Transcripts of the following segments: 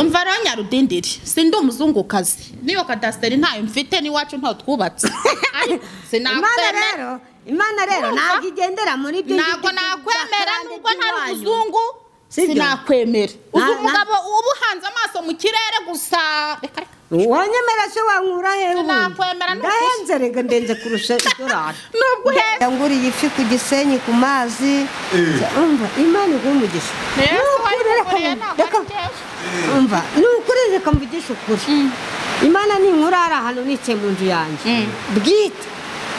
umva rero nyarudindiri si ndi umuzungukazi n'iyo kadasiteri ntayo mfite n'iwacu ntaho twubatse ariko imana sinakwemera rero imana rero Urumva? ntabwo igendera muri byo ntabwo nakwemera nubwo ntari umuzungu Sibyo? sinakwemera uzi Na- na- umugabo uba uhanze amaso mu kirere gusa reka reka wanyemera se wankura hehe Sinakwemera wundi? n'ukusa. ndahenze rega ndenze kurusha idorari nubwo uheze nguriye ifi ku gisenyi ku mazi umva imana iguha umugisha Yesu Ni ukuri, wayikuriye, reka mu- ntabwo ari reka- jewe. umva ni ukuri reka mvugishe ukuri imana ninkura hari ahantu nicaye mu nzu yanjye Mm. bwite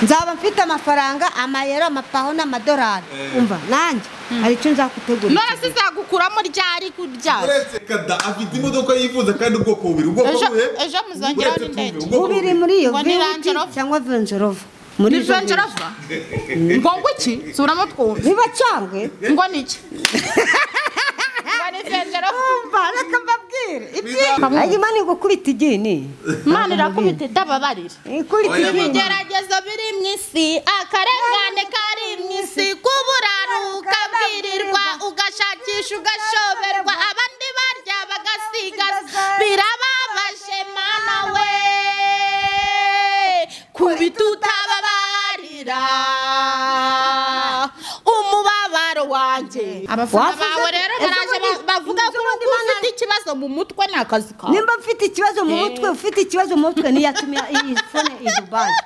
nzaba mfite amafaranga amayero amapaho n'amadorari umva nanjye hari icyo nzakutegurira none se izagukuramo ryari kuryaza uretse kada afite imodoka yifuza kandi ubwoko bubiri ubwoko Ejo- bubiri ejo muzongeraho uretse n'indege. tubiri, ubwoko bubiri bubiri. muri iyo Ngo ni Range viyuti Rover? cyangwa venjerova muri izo viyuti ntijongerava ngo ngo iki suramo twumve biba cyangwe ngo ni iki ngo ni vengerava umva reka mbabwire Biza- ibyiza imana igukubita igini imana irakubita itababarira ikubita Oya, igini ibigeragezo biri mu isi akarengane kari mu isi kuburanuka bwirirwa ugashakisha ugashoberwa abandi barya bagasigaza birababaje mana we kubita utarabarira umubabaro wanjye abafana Wavuze- bawe rero Ese baraje ubundi- ba- bavuga ko ubundi ubu ufite ikibazo mu mutwe ni akazi kawe nimba mfite ikibazo mu mutwe ufite ikibazo mu mutwe niyo yatumye iyi fone i dubayi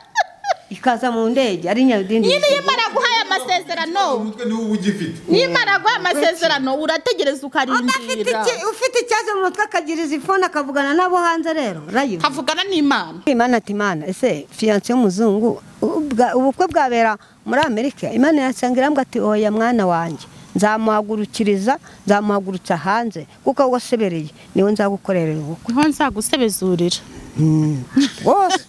ikaza mu ndege ari nyarudindi nyine iyo imana guhaye amasezerano umutwe niwo uba ugifite nimara guha amasezerano urategereza Udafite ukarindira iki- ufite ikibazo mu mutwe akagira izi fone akavugana nabo hanze rero rayo havugana n'imana imana ati imana ese fiyanse y'umuzungu u- ubwa- ubukwe bwabera muri amerika imana yasanga irambwa ati oya mwana wanjye nzamuhagurukiriza nzamuhagurutsa hanze kuko wowe wasebereye niwe nzagukorera ubukwe niho nzagusebezurira wose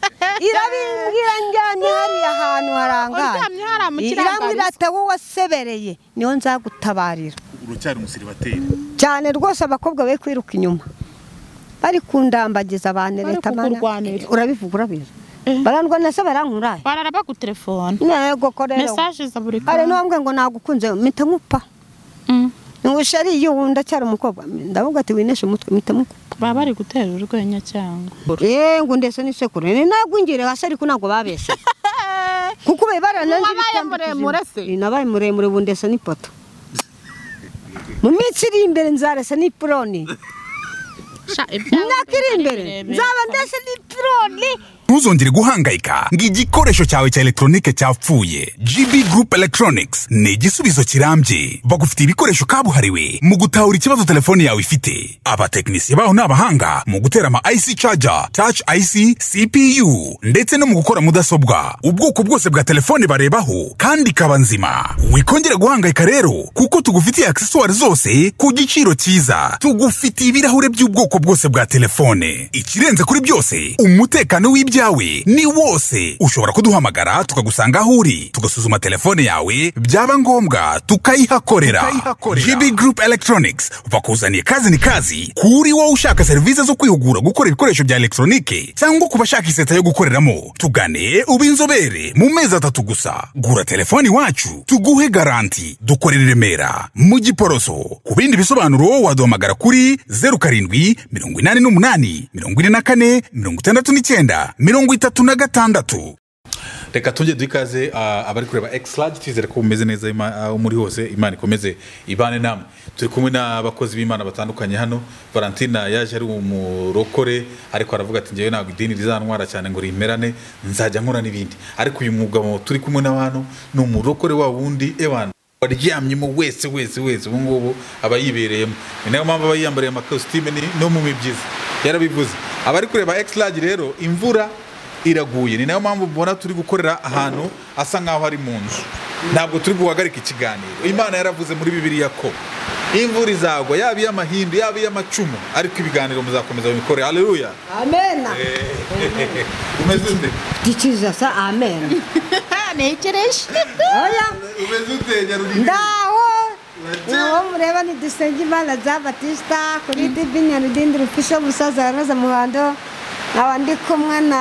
irabibwira njyanye hariya hantu harangaye Uryamye hariya mu kirangarizo. irambwira ati wowe wasebereye niho nzagutabarira uracyari umusiribateri cyane rwose abakobwa bari kwiruka inyuma bari kundambagiza abantu Bari leta mana kukurwanira. urabivuga urabizi barandwana se barankuraye barara bagutelefone ntego ko rero mesaje za buri hari kanya n'uwambwiye ngo nagukunze mpita nkupa Mm. ngo sheri iyo ubu ndacyari umukobwa ndavuga ati wineshe umutwe mpita nkupa baba bari gutera urwenya cyangwa yeee ngo ndetse n'isekuru ni nagwingire hasi ariko ntabwo babeshye kuko ubaye barananze Wabaye ibitambo muremure kuzima. se? nabaye muremure ubu ndesa n'ipoto mu minsi iri imbere nzaresa n'ipironi imyaka iri imbere nzaba ndetse n'ipironi ntuzongere guhangayika ngo igikoresho cyawe cya elegitoronike cyapfuye gb group electronics ni igisubizo kirambye bagufitiye ibikoresho kabuhariwe mu gutahura ikibazo telefone yawe ifite abatekinisiye baho ni abahanga mu gutera ama ic charger touch ic cpu ndetse no mu gukora mudasobwa ubwoko bwose bwa telefone barebaho kandi ikaba nzima wikongera guhangayika rero kuko tugufitiye aksesuwari zose ku giciro cyiza tugufitiye ibirahure by'ubwoko bwose bwa telefone ikirenze kuri byose umutekano w'ibyawe ni wose ushobora kuduhamagara tukagusanga aho uri tugasuzuma telefone yawe byaba ngombwa tukayihakorera gb group electronics bakuzaniye kazi ni kazi kuri wowe ushaka serivisi zo kwihugura gukora ibikoresho bya elegitoronike cyangwa ku bashaka iseta yo gukoreramo tugane ube inzobere mu mezi atatu gusa gura telefone iwacu tuguhe garanti dukorera i remera mu giporoso ku bindi bisobanuro waduhamagara kuri zeru karindwi mirongo inani n'umunani mirongo ine na kane mirongo itandatu n'icyenda mirongo itatu na gatandatu reka tujye dukaze abari kureba egisirage twizere ko bumeze neza Ima- aho muri hose imana ikomeze ibane namwe turi kumwe n'abakozi b'imana batandukanye hano valentina yaje ari umurokore ariko aravuga ati ngewe ntabwo idini rizantwara cyane ngo rimerane nzajya nkora n'ibindi ariko uyu mugabo turi kumwe na hano ni umurokore wa wundi ewana waryamyemo wese wese wese ubu ngubu aba yibereyemo ni nayo mpamvu aba yiyambariye amakositime ni- no mu mibyizi yarabivuze abari kureba egisirage rero imvura iraguye ni nayo mpamvu mbona turi gukorera ahantu asa nk'aho ari mu nzu ntabwo turi guhagarika ikiganiro imana yaravuze muri bibiliya ko imvura izagwa yaba iy'amahindu yaba iy'amacumu ariko ibiganiro muzakomeza mubikore aleluya amena umeze ute dikizasa amena ntekereje oya umeze ute nyarudindiri ndaho uwo mureba ni dusenge imana za batista kuri dibi nyarudindi rufisha umusaza wa roza muhando nkaba ndi kumwe na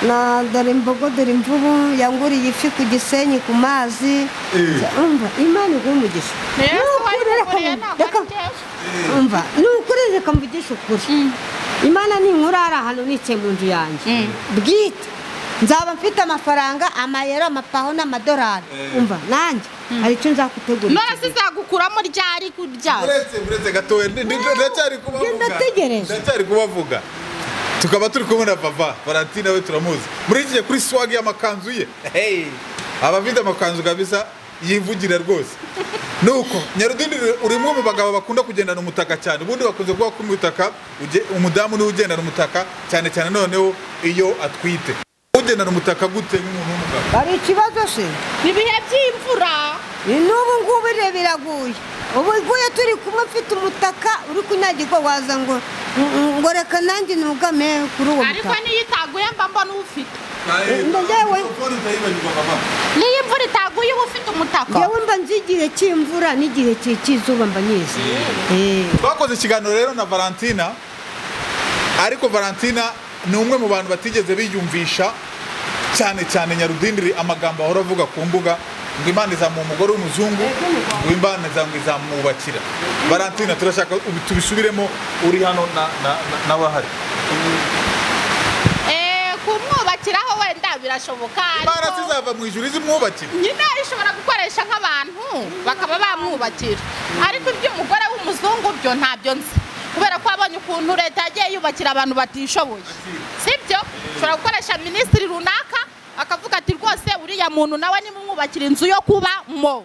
na dore imbogo dore imvubu yanguriye ifi ku gisenyi ku mazi Eh. umva imana iguha umugisha Yesu Ni ukuri wayimuguriye, reka- ntabwo reka- ari njyewe. umva ni ukuri reka mvugishe ukuri imana ninkura hari ahantu nicaye mu nzu yanjye bwite nzaba mfite amafaranga amayero amapaho n'amadolari umva nanjye hari icyo nzakutegurira none se izagukuramo ryari kurya uretse uretse gatoya ndi- ndi- ndacyari kubavuga Genda ategereje. ndacyari kubavuga tukaba turi kumwe na papa valentine we turamuzi muri iki gihe kuri swag y'amakanzu ye Hey! aba afite amakanzu kabisa yivugira rwose nuko nyarudindi uri umwe mu bagabo bakunda kugendana umutaka cyane ubundi bakunze kuvuga ko umutaka uge- umudamu niwe ugendana umutaka cyane cyane noneho iyo atwite ugendana umutaka gute nk'umuntu w'umugabo hari ikibazo se ni ibihe by'imvura ni n'ubu ngubu rero biraguye ubu iguye turi kumwe mfite umutaka uri kunyagirwa waza ngo ngo reka nanjye nugame kuri uwo ariko mutaka niyo itaguye mba mbona uwufite Nawe- Nda- njyewe. Ukora utayibagirwa, papa. niyo imvura itaguye uba ufite umutaka yewe mba nzi igihe cy'imvura n'igihe cy- cy'izuba mba nyizi Eh. twakoze ikiganiro rero na valentina ariko valentina ni umwe mu bantu batigeze biyumvisha cyane cyane nyarudindiri amagambo ahora avuga ku mbuga ngo imana izamuha umugore w'umuzungu ngo imana izamwe izamwubakira valentina turashaka ubu tubisubiremo uri hano na- na- na- n'abahari Eh, kumwubakiraho wenda birashoboka imana ariko zizava mu ijuru izimwubakira nyine ishobora gukoresha nk'abantu bakaba bamwubakira ariko iby'umugore w'umuzungu byo ntabyo nzi kubera ko wabonye ukuntu leta yagiye yubakira abantu batishoboye sibyo ushobora gukoresha minisitiri runaka akavuga ati rwose uriya muntu nawe nimumwubakira inzu yo kubamo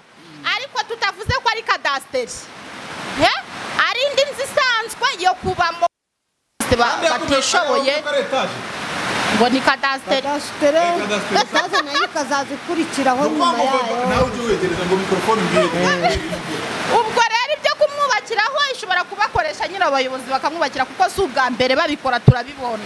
ariko tutavuze ko ari kadasiteri ye? ari indi nzu isanzwe yo kubamo ba- batishoboye Ari etaje. ngo ni kadasiteri kadasitere Kadasitere. kaza nayo ikazaza ikurikiraho Ni ukuvuga nyuma ngo nawe yayo ujye wegereza ngo mikorofone ubwire ubwo rero ibyo kumwubakiraho ishobora kubakoresha nyine abayobozi bakamwubakira kuko si ubwa mbere babikora turabibona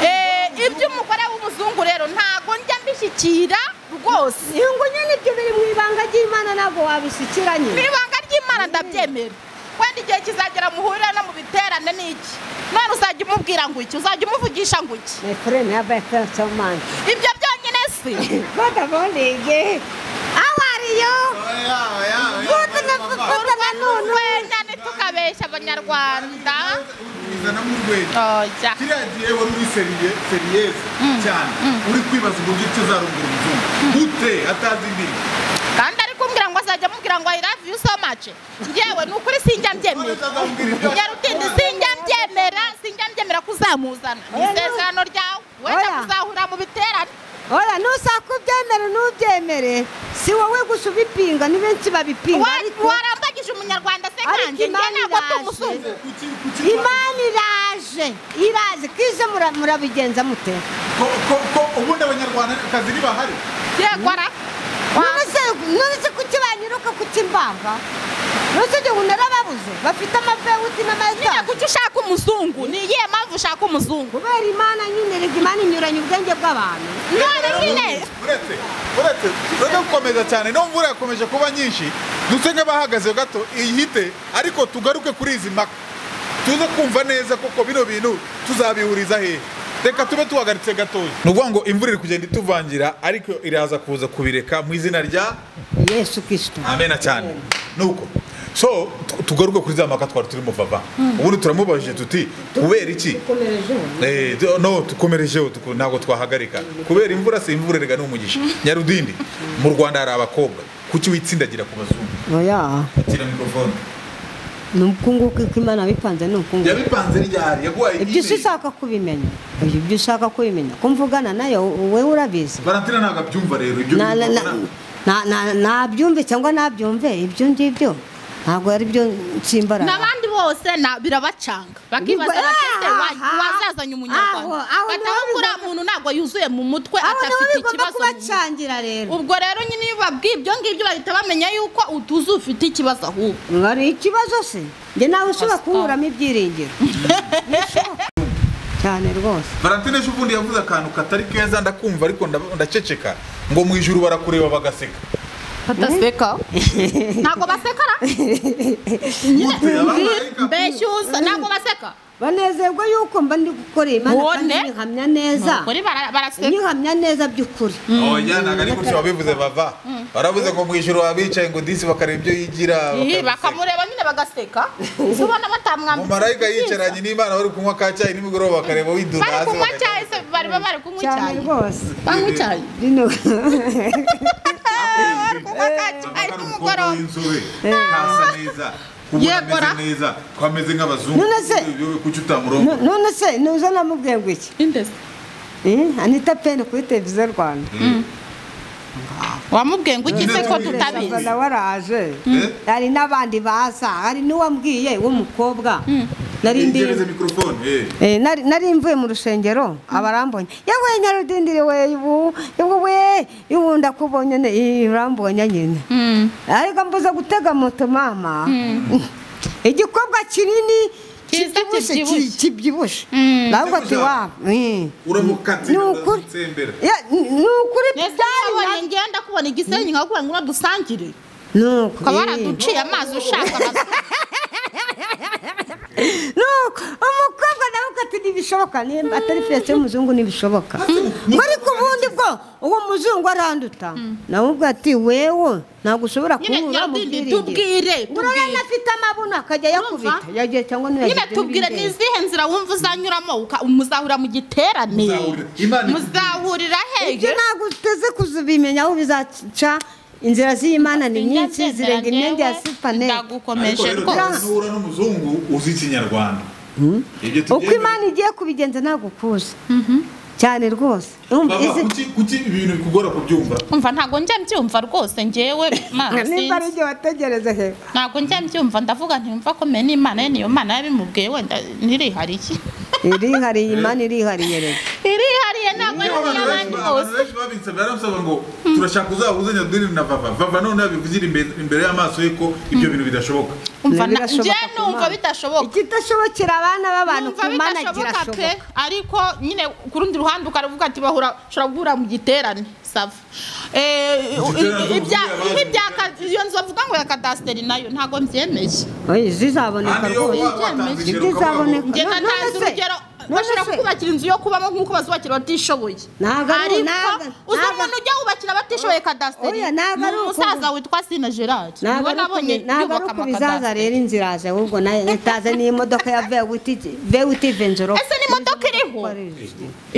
Eh, iby'umugore w'umuzungu rero ntago njya mbishyikira rwose ngo nyine ibyo biri mu ibanga ry'imana ntabwo wabishyikiranye n'ibanga ry'imana ndabyemera wenda igihe kizagera muhurira no mu biterane ni iki none uzajya umubwira ngo iki uzajya umuvugisha ngo iki my friend have a sense of mind ibyo byonyine si what about it how are you Oya, oya, oya, Good oya, enough. papa. urwenya ntitukabeshya abanyarwanda Uzanamo urwenya. oya kiriya gihe wari uri seriye seriyeze cyane uri kwibaza uburyo icyo uzarongera umuzungu gute atazi indimi kandi ariko umbwira ngo azajya amubwira ngo I love you so much ngewe ni ukuri sinjya mbyemera nyarutindi sinjya mbyemera sinjya mbyemera ko uzamuzana mu Oya, no. isezerano ryawe wenda Oya. kuzahurira mu biterane ora nusaka ubyemere ntubyemere si wowe gusa ubipinga ni benshi babipinga Wa- ariko warambagije umunyarwanda se Ariko kanjye nge Imana ntabwo iraje. ndi umuzungu kuki kuki imana iraje iraje kize mura- murabigenza mute ko ko ko ubundi abanyarwandakazi ntibahari yegora none se none se kuki banyiruka kuki mbanga none se ubu narababuze bafite amavewuti n'amayetaje kuki ushaka umuzungu ni iyihe mpamvu ushaka umuzungu kubera imana nyine rega imana inyuranya ubwenge bw'abantu none nyine uretse uretse uretse gukomeza cyane no mvura yakomeje kuba nyinshi duse nk'abahagaze gato ihite ariko tugaruke kuri izi mpaka tuze kumva neza koko bino bintu tuzabihuriza hehe reka tube tuhagaritse gatoya ni ukuvuga ngo imvura iri kugenda ituvangira ariko iraza kuza kubireka mu izina rya yesu kirisito amena cyane nuko so tu- tugaruke kuri za mpaka twari turimo papa ubundi turamubajije tuti kubera iki Eh, do- no tukomerejeho tuku- ntabwo twahagarika kubera imvura si imvura rega ni umugisha nyarudindi mu rwanda hari abakobwa kuki witsindagira ku bazungu oya akira mikorofone ni ubukunguku ko imana yabipanze ni ubukunguku yabipanze ryari yaguhaye ibyo si ushaka kubimenya Oya, ibyo ushaka kubimenya ko mvugana nayo wowe urabizi valentina ntabwo abyumva rero ibyo Na- na- na- na- na- nabyumve cyangwa nabyumve ibyo ngibyo ntabwo ari byo nsimbaraga n'abandi bose na- birabacanga bakibaza Ubwo- bati ese wa- Aha. wazazanye umunyarwanda Aho- aho niho batavuga uriya bigomba- muntu ntabwo yuzuye mu mutwe aho nabo adafite bigomba ikibazo mu mutwe." kubacangira rero ubwo rero nyine iyo babwiye ibyo ngibyo bahita bamenya yuko utuzi ufite ikibazo ahubwo hari ikibazo se njye nawe ushobora kuburamo ibyiringiro Ntibishoboka. cyane rwose valentine ejo ubundi yavuze akantu katari keza ndakumva ariko nda- ndaceceka ngo mu ijuru barakureba bagaseka bataseka ntabwo basekara nyine mbeshyuza ntabwo baseka banezerwa yuko mba ndi gukora iyi mana kandi Ubone? nyihamya neza kuri bara- baraseka nyihamya neza by'ukuri oya ntabwo ari gutyo wabivuze bava waravuze ngo mu ijoro wabicaye ngo disi bakareba ibyo yigira Ih, bakamuseka. bakamureba nyine bagaseka se ubona batamwambitse umumarayika ibyiza. yicaranye n'imana bari kunywa ka cyayi nimugoroba bakareba widuda bari hasi kunywa bakagira- cyayi se bari bari kunywa cyane icyayi rwose banywa icyayi rino bari kunywa ka cyayi ari umukobwa nimugoroba w'inzobe ntasa neza ubona Yegora. ameze neza ko ameze nk'abazungu None se- kuki utamurongo No- none se nuza namubwiye ngo iki indese Eh, anita peni kuri televiziyo rwanda wamubwiye ngo ugize ko Sasa tutabizi nawe araje Eh? hari n'abandi baza hari n'uwambwiye w'umukobwa nari ndi ingereze mikorofone eh. Eh, nari nari mvuye mu rusengero abarambonye yewe nyarudindire we ubu ubu we ubu ndakubonye ne eh, urambonye nyine Mm. ariko mbuze gutega moto mama igikorwa kinini Kiza kibyibushye kibyibushye. ki- kibyibushye Mm. nabwo ati wa eh. uramukatira Ni ukuri. uramutsembera Ya, ni- ni ukuri nese byari ukabonye ngenda kubona igisenyi nkakubona ngo uno dusangire na- ni ukuri. ukaba waraduciye amazi ushaka amazi nuko umukobwa nawe ati ntibishoboka nimba atari fiyasi y'umuzungu ntibishoboka ngo ariko ubundi bwo uwo muzungu aranduta nawe ubwo ati wewe ntabwo ushobora Nyine kubura mu Nyarudindi, tubwire, bwiringiro tubwire. urabona afite amabuno akajya yakubita Urumva? yagiye cyangwa niba nyine tubwire ni izihe nzira wumva uzanyuramo uka- muzahurira mu giterane Muzahurira. Imana ikubise. muzahurira ibyo hehe ntabwo uteze kuzibimenya aho bizaca inzira z'imana ni nyinshi zirenga imyenda ya supanete ariko ndagukomeje rero rwose ntuhura n'umuzungu uzi ikinyarwanda ibyo uko imana igiye kubigenza ntabwo ukuzi cyane rwose urumva Baba, izi kuki- kuki ibintu bikugora kubyumva umva ntabwo njya mbyumva rwose ngewe Mana, nimba ari sinzi. igihe wategereza hehe ntabwo njya mbyumva ndavuga ntimva komeye n'imana ye niyo mana yabimubwiye wenda ntirihariye irihariye imana irihariye rero irihariye ntabwo ari Iyo abantu benshi- iy'abandi abantu bose benshi babinsabye baramusaba ngo turashaka uzahuze nyadini na vava vava none abivugire imbe- imbere y'amaso ye ko ibyo bintu bidashoboka umva na- Birashoboka njye ku numva Mana. bidashoboka ikidashobokera abana b'abantu ku numva mana bidashoboka pe kirashoboka ariko nyine ku rundi ruhande ukaravuga ati bahura ushobora guhura mu giterane sava Eh, Igiterane ibya- n'ubuvuzi nk'ibya ka- iyo nzu bavuga ngo ya kadasiteri nayo ntabwo mbyemeye Oya, zizaboneka Kandi iyo rwose wa- watanze Ibyo urugero ukavuga ngo izaboneka. njye No- natanze none se- urugero none bashobora se- kukubakira inzu yo kubamo nk'uko bazubakira abatishoboye Ntabwo ari- ariko ntabwo- uzi ntabwo- umuntu ujya wubakira abatishoboye kadasiteri Oya, ntabwo ni ari uko- umusaza witwa sina gerard ntabwo niwe ari uko nabonye bi- ntabwo ari yubaka uko bizaza rero amakadasiteri inzira yaje ahubwo nayo itaze n'imodoka ya vewuti vewuti venjoro ese n'imodoka iriho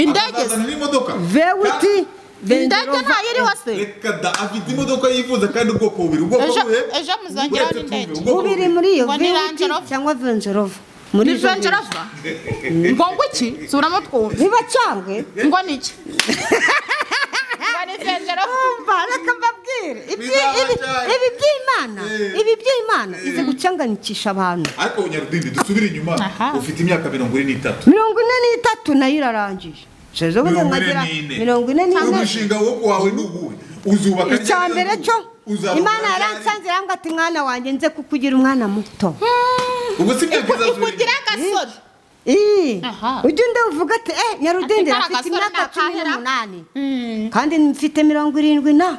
indege akazana n'imodoka vewuti indege ntayo iriho se reka da afite imodoka yifuza kandi ubwoko bubiri ubwoko Ejo- buhe ejo muzongeraho Uretse n'indege. tumwe, ubwoko bubiri bubiri. muri iyo Ngo ni Range vewuti Rover. cyangwa venjorova muri ni izo venture mbiri. ava ngo ngo iki suramo twumve niba cyangwe ngo ni iki ngo ni venture ava umva reka mbabwire ibyi- ibi Bizabacana. ibi by'imana Eh. ibi by'imana izi Eh. gucanganisha abantu ariko nyarudindi dusubire inyuma Aha. ufite imyaka mirongo ine n'itatu mirongo ine n'itatu nayo irarangije Jezo burya Mirongo ine nkagira n'ine. mirongo ine n'ine umushinga wo wawe ni uwuhe uzubaka icya ryari mbere inzu? cyo Uzarongora imana ryari? yaransanze irambwa ati mwana wanjye nze kukugira umwana muto ubwo si imyaka Iku- izasubira ikugira inyuma agasoro Ii, Aha. ujya undi uvuga ati eh nyarudende Ati, afite "Nta imyaka gasore cumi nakahera." n'umunani Mm. kandi mfite mirongo irindwi na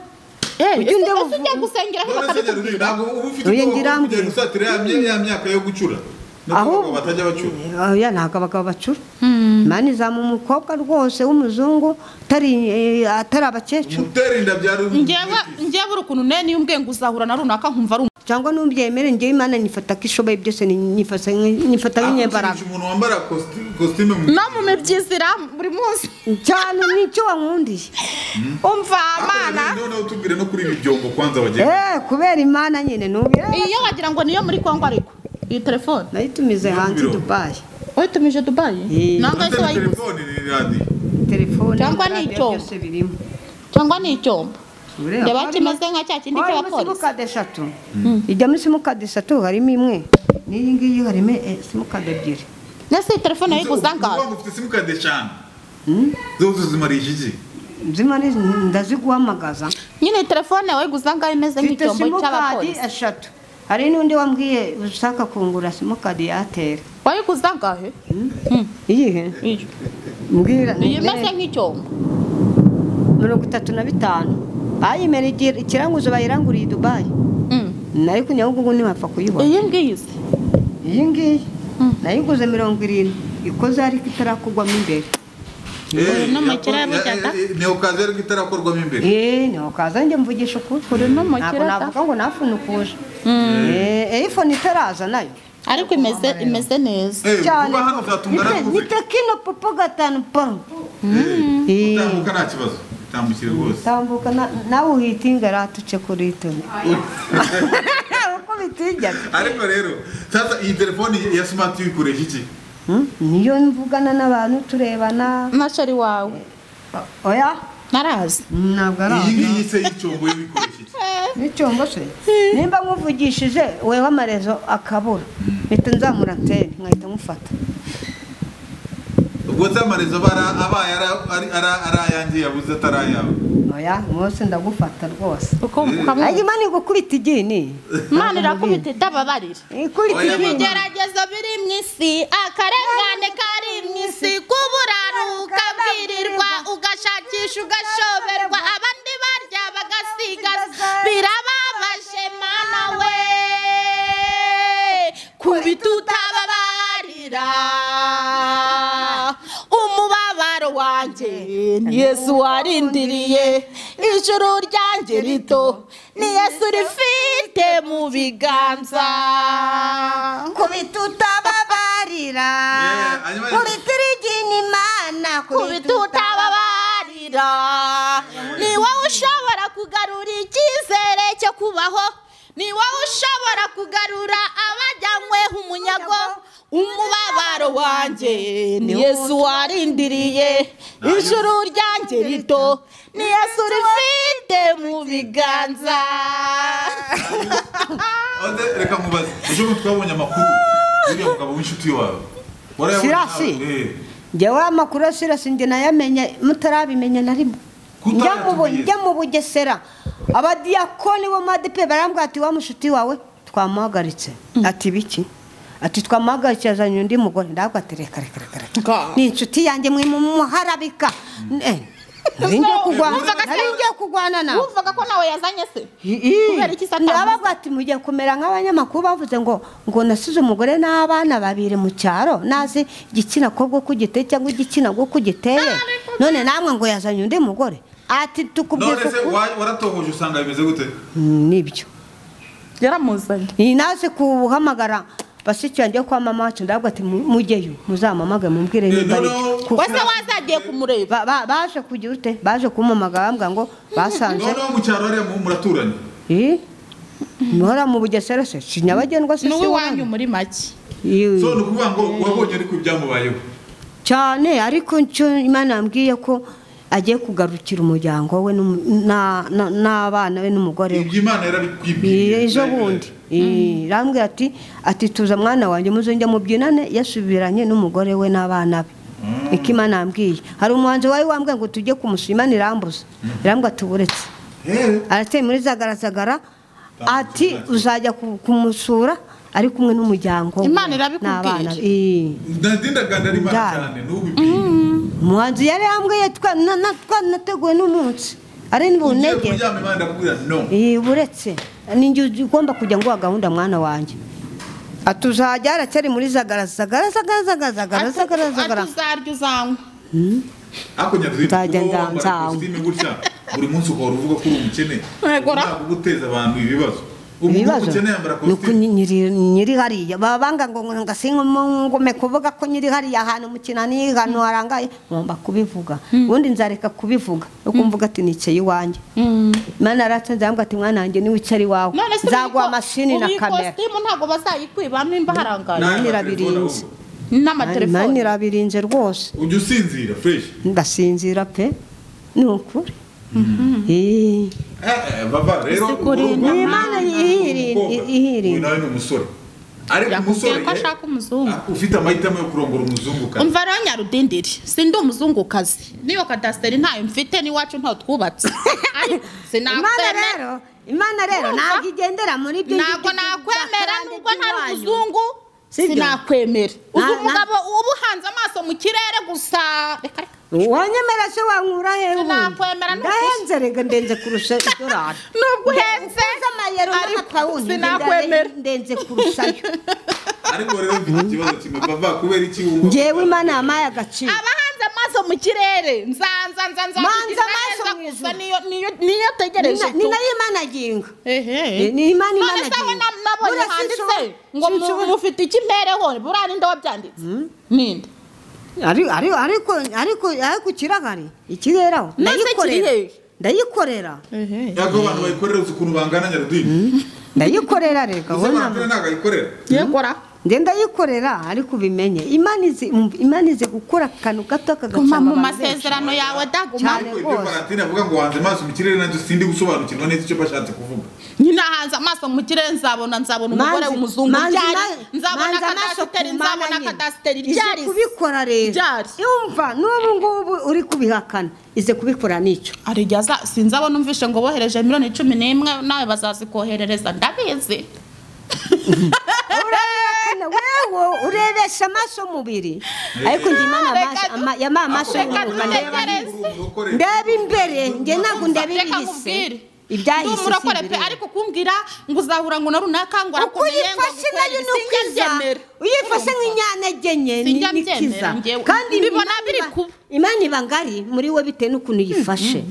ujya undi ese uvuga ujya gusengera aho none se nyarudindi bakabikubwira ntabwo uba ufite Oya, ubwoba bwo ngirambe. kugenda usatira ya mye- ya myaka yo gucura no Ahubwo- kuvuga batajya bacura oya ntabwo abagabo bacura imana izamu umukobwa rwose w'umuzungu atari eh, atari abakecuru gutera inda byari njyewe njyewe uri ukuntu nene iyo umbwiye ngo uzahura na runaka nkumva ari cyangwa n'ubyemere njyewe imana nifata ko ishoboye byose ni- nifata nk'i- nifata nk'inyembaraga Akukinisha umuntu wambara kosti- kositime mu no mu mibyizira buri munsi cyane nicyo wankundiye umva mana Ariko noneho tubwire no kuri ibi byombo kwanza bagenda eh kubera imana nyine nubire iyo wagira ngo niyo muri kongo ariko iyi telefone nayitumize hanze i biro. dubayi wayitumije dubayi Eh. ntabwo ese wayiguze telefone ni radiyo telefone Cyangwa ni radio icyuma. byose birimo cyangwa ni icyombo Ureba, Reba harimo- kimeze nka cya kindi harimo cy'abapolisi. simukadi eshatu ijya muri simukadi eshatu harimo imwe n'iyi ngiyi harimo eh, simukadi ebyiri nese iyi telefone wayiguze angahe Ubu ufite simukadi eshanu zo zimarisha iki nzima ni- ndaziguhamagaza nyine iyi telefone wayiguze angahe imeze mfite nk'icyombo simukadi cy'abapolisi eshatu hari n'undi wambwiye ushaka kungura simukadi ya ateri wayiguze angahe iyihe Iyo. mbwira iyi imeze ni nk'icyombo mirongo itatu na bitanu bayimera igira- ikiranguzo bayiranguriye i dubayi ariko nyabugogo ntibapfa kuyibona iyi ngiyi se iyi ngiyi nayiguze mirongo irindwi ikoze ariko itarakorwamo imbere no mu kirere bujyaga. neokazi ariko itarakorwamo imbere eee ntiho kaza njye mvugisha ukuri Uri no mu ntabwo kiraka? navuga ngo nafunukuje eee ifone itaraza nayo ariko imeze imeze neza Eh, kuba hano ni uzatunga te- ni naravuze tekino popo gatanu poro Eh, utambuka nta kibazo utambukire rwose tambuka na- nawe uhitinga ratuce kuri itoni uko bitinyaga ariko rero sasa iyi telefoni ya smart uyikoresha iki niyo mvugana n'abantu turebana nashari wawe oya narazi ntabwo ari iyi aho ngiyi se y'icyombo yo uyikoresha iki n'icyombo se nimba nkuvugishije wewe amarezo akabura mpita nzamura antene nkahita mufata ubwo nzamarezo aba ari- abaye ari- ari- ari- ari ayanjye yabuze atari ayawe oya umunsi ndagufata rwose uko ariko ukamuha imana igukubita igini imana irakubita idababarira ikubita Oya, igini ibigeragezo biri mu isi akarengane kari mu isi kuburanuka bwirirwa ugashakisha ugashoberwa abandi barya bagasigaza birababaje mana we kubita utababarira umubabaro wanjye ni yesu warindiriye ijuru ryanjye rito ni yesu rifite mu biganza kubita utababarira Yeah, hanyuma rero- kubita igini imana kubita utababarira ni wowe ushobora kugarura icyizere cyo kubaho ni wowe ushobora kugarura abajyanywe umunyago umubabaro wanjye ni yesu warindiriye ijuru ryanjye rito ni yesu rifite mu biganza Oze, reka mubaze ejo bundi twabonye amakuru uriya mugabo w'inshuti wawe warayabonye Sirasi? nawe? Eh, njyewe amakuru ya sirasi njye nayamenye mutarabimenya na rimwe njya mu bu- Kutayatumenyera. njya mu bugesera abadiyakoni bo madipe barambwira ati wa mushuti wawe twamuhagaritse ati biki ati twamuhagaritse yazanye undi mugore ndabwo ati reka reka reka reka ni inshuti yanjye mwe mumuharabika Eh, nari ngiye kurwana- Wumvaga se- nari ngiye kurwana nawe wumvaga ko nawe yazanye se kubera iki se atamuzi? ndababwira ati mugiye kumera nk'abanyamakuru bavuze ngo ngo nasize umugore n'abana babiri mu cyaro nazi igitsina kobwa ko giteye cyangwa igitsina gwo ko giteye none namwe ngo yazanye undi mugore ati tukubwira none se ukuri wa- waratohoje usanga bimeze gute Mm, nibyo yaramuzanye iyi naze kuhamagara bashiki yanjye kwa mama wacu ndababwira ati "Mu- mujyeyo muzamamagare mumbwire Eh, nimba ari noneho- iki." Ku- wese wazagiye kumureba ba- ba- baje kugira ute baje kumamagara bambwira ngo basanze noneho mu cyaro hariya mu- muraturanye ii muhora mu bugesera se si nyabagendwa se ni si uw'iwanyu wanyu muri make Ii. so ni ukuvuga ngo wabonye ariko ibyamubayeho cyane ariko icyo imana yambwiye ko agiye kugarukira umuryango we n'umu- na- na- n'abana be n'umugore we ibyo imana yarabikwibwiye Eh, ejo bundi Eh, irambwira ati ati tuza mwana wanjye muzongera mubyinane yasubiranye n'umugore we n'abana be niko imana yambwiye hari umuhanzi wari wambwiye ngo tujye kumusura imana irambuza irambwira ati "Uburetse." Eh, arateye muri zagaragara ati uzajya ku- kumusura ari kumwe n'umuryango we Imana irabikubwira. n'abana be." Eh. nadindaganda ari imana Ndara. cyane n'ubibwiye umuhanzi yari yambwiye twa- na- na- twanateguwe n'umunsi ari ugiye n'ubunege kuryama imana irakubwira no buretse ninjye ugomba kujya nguha gahunda mwana wanjye ati uzajya haracyari muri zagara zagara zagara zagara zagara zagara zagara atuzarya uzanywa ariko nyaruzi Nzajya kuba wambara nzanzawe. ikositimu gutya buri munsi ugahora uvuga ko uri umukene Yego ra. ntabwo guteza abantu ibibazo umuntu ibibazo umukene yambara ni uko kositimu nyiri- nyiri hariya baba banga ngo ngo singume kuvuga ko nyiri hariya ahantu mu kinani ahantu harangaye ngomba kubivuga ubundi nzareka kubivuga no kumvuga ati nicaye iwanjye imana yaratse nzambwa ati mwana wanjye niwe ucari iwawe nzaguha amashini na kamera ikositimu ntabwo bazayikwibamo nimba harangaye N'aya irabirinze. matelefone ahubwo. imana n'amatelefoni irabirinze rwose ujya usinzira fresh ndasinzira pe ni ukuri Eh, Eh, eh, baba rero Ese kuri ni urumva nawe Imana ni ihirinda- umukobwa. ihirinda. Uyu nawe ni umusore ariko umusore yakubwiye ko ashaka umuzungu eh, ufite amahitamo yo kurongora umuzungu kandi umva rero nyarudindiri sindi umuzungukazi niyo kadasiteri ntayo mfite n'iwacu ntayo twubatse ariko imana sinakwemera rero imana rero Urumva? ntabwo igendera muri ibyo ntabwo nakwemera nubwo ntari umuzungu Sibyo? sinakwemera uzi Na- na- umugabo uba uhanze amaso mu kirere gusa reka reka wanyemera se wankura he ubundi Sinakwemera ni ndahenze rega ndenze kurusha idorari nubwo uhenze uza amayero ariko n'amapawundi sinakwemera ndenze kurushayo ariko rero mfite ikibazo kimwe papa kubera iki wumva ngewe imana yampaye agaciro abahanze amaso mu kirere nzanza nzanza Manza kugira amaso neza mu gusa ijuru. niyo niyo niyo tegereje Ni- tu ni nayo imana aginga ehe ni imana imana none se abo aginga na- nabonye Buriya handitse sinshobora- ngo mu- sinshobora- mufite iki mpereho buriya ninde wabyanditse ninde Ari- ari- ariko ariko ariko ikirahari ikirere aho None se kiri ndayikorera hehe? ndayikorera yako abantu bayikorera uzi ukuntu bangana nyaruduyi ndayikorera reka gusa ubona abantu ntabwo ayikorera yegora ngenda yikorera ariko ubimenye imana izi um, Imana izi gukora akantu gato guma kagacanga mu abantu benshi. masezerano yawe daguma Cyane. ariko ibyo rwose. valentine avuga ngo wanze amaso mu kirere nanjye sindi gusobanukirwa neza icyo bashatse kuvuga nyine ahanze amaso mu kirere nzabona nzabona umugore Manzi- w'umuzungu manzi- byari manzi- nzabona manzi amaso ku akadasiteri mana nzabona nyine. akadasiteri Ize byari kubikora rero Byari. yumva n'ubu ngubu uri kubihakana ize kubikora nicyo hari igihe aza- sinzabona umvishe ngo bohereje miliyoni cumi n'imwe nawe bazazikoherereza ndabizi urabihakana wewe urebesha amaso umubiri ariko njye imana amaso Reka- ama- yampaye amaso reka y'umwuka tugerageze. ndeba ndeba imbere njye ntabwo ndeba Reka ibihise nkubwire. Ndi ibyahise umurokore pe simbireba. ariko kumbwira ngo uzahura ngo na runaka ngo uko uyifashe nayo ni ukiza uyifashe nk'inyantege nke ni Sinjya ni ikiza mbyemera njyewe. kandi Mbibona Imana biri iba- kuba. imana iba ngari muri we bitewe n'ukuntu uyifashe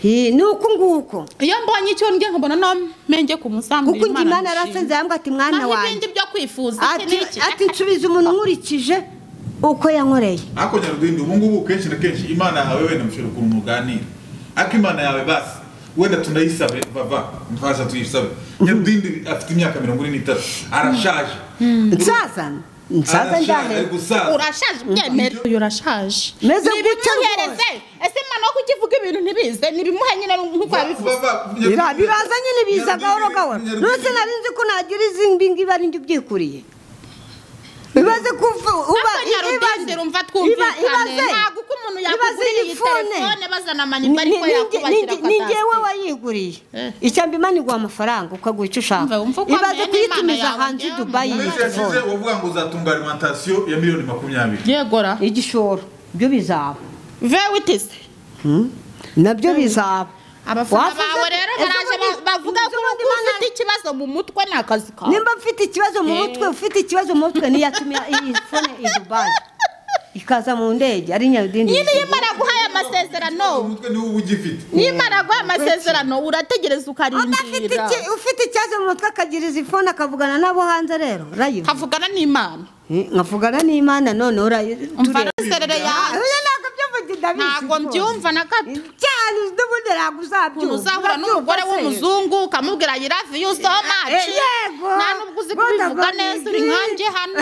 Hi, ni uku nguko iyo mbonye icyo ndya nkabona no menge ku musambi kuko njye imana yarasenze yambwa ati mwana wanjye n'ibindi byo kwifuza iki ati n'iki ati nsubiza umuntu nkurikije uko yankoreye ariko nyaruduyi ubu ngubu kenshi na kenshi imana yawe wenda mushobora ukuntu muganira ariko imana yawe basi wenda tunayisabe bava mfasha tuyisabe nyaruduyi afite imyaka mirongo ine n'itatu arashaje nsazana nsaza arashaje ari njyane gusaza urashaje byemera uyu urashaje Meze Ni gutya ibimuhereze ese mwana wo kukivuga ibintu ntibize ntibimuhe nyine nk'uko yabivuze Bira- biraza nyine biza gahoro gahoro nose nari nzi ko nagira izi mbingi bari njye ubyikuriye ibaze kuva uba Ariko nyarudende rumva twumvikane ntabwo uko umuntu yakugurira iyi telefone bazana amaniva ariko yakubakira ni akadasiteri ngewe wayiguriye Eh. icyamba imana iguha amafaranga ukagura icyo Umva, ushaka umva uko ibaze amenya kuyitumiza n'Imana yawe, hanze i ngewe dubayi iyi umuntu amezi yashize telefone wavuga ngo uzatunga alimantasiyo ya miliyoni makumyabiri yegora igishoro byo bizaba vewitisi nabyo bizaba abafana Wavuze- bawe rero Ejo baraje bundi- ba- bavuga ko ejo bundi uba Imana- ufite ikibazo mu mutwe ni akazi kawe nimba mfite ikibazo mu mutwe ufite ikibazo mu mutwe niyo yatumye iyi fone i dubayi ikaza mu ndege ari nyarudindi nyine iyo imana guhaye amasezerano umutwe niwo uba ugifite niyo imana guhaye amasezerano urategereza Udafite ukarindira iki- ufite ikibazo mu mutwe akagira izi fone akavugana nabo hanze rero rayiva havugana n'imana nkavugana n'imana none umva n'inzerere yawe ntabwo urabyumva mbyumva na gato cyane n'ubundi ntabwo ukuntu uzabyumva uzahura n'umugore w'umuzungu ukamubwira ayi love you so much Eh, yego. nta nubwo uzi Bona kubivuga boni neza uri ndi. nkanjye hano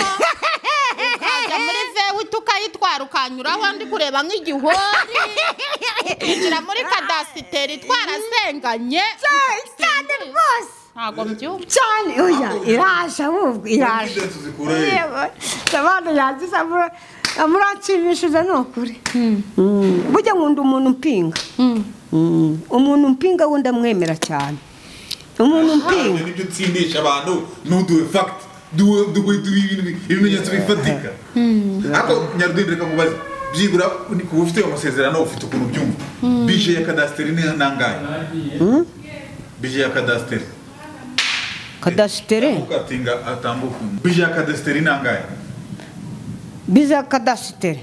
ukajya muri vewiti ukayitwara ukanyuraho ndi kureba nk'igihori ukinjira muri kadasiteri twarasenganye cyane rwose ntabwo mbyumva cyane oya iraje ahubwo iraje Indenzi zikura he? abantu yaziza muranshimishije ni ukuri Mm. burya nkunda umuntu umpinga Mm. umuntu umpinga we ndamwemera cyane umuntu umpinga Nibyo utsindisha abantu ntuduhe fagiti duhe duhe duhe ibintu- ibimenyetso bifatika ariko nyarudende reka nkubaze byibura ni kuba ufite ayo masezerano ufite ukuntu ubyumva bije ya kadasiteri ni nangahe bije ya kadasiteri kadasitere ukatinga atambuka bije ya kadasiteri ni nangahe biza kadasitere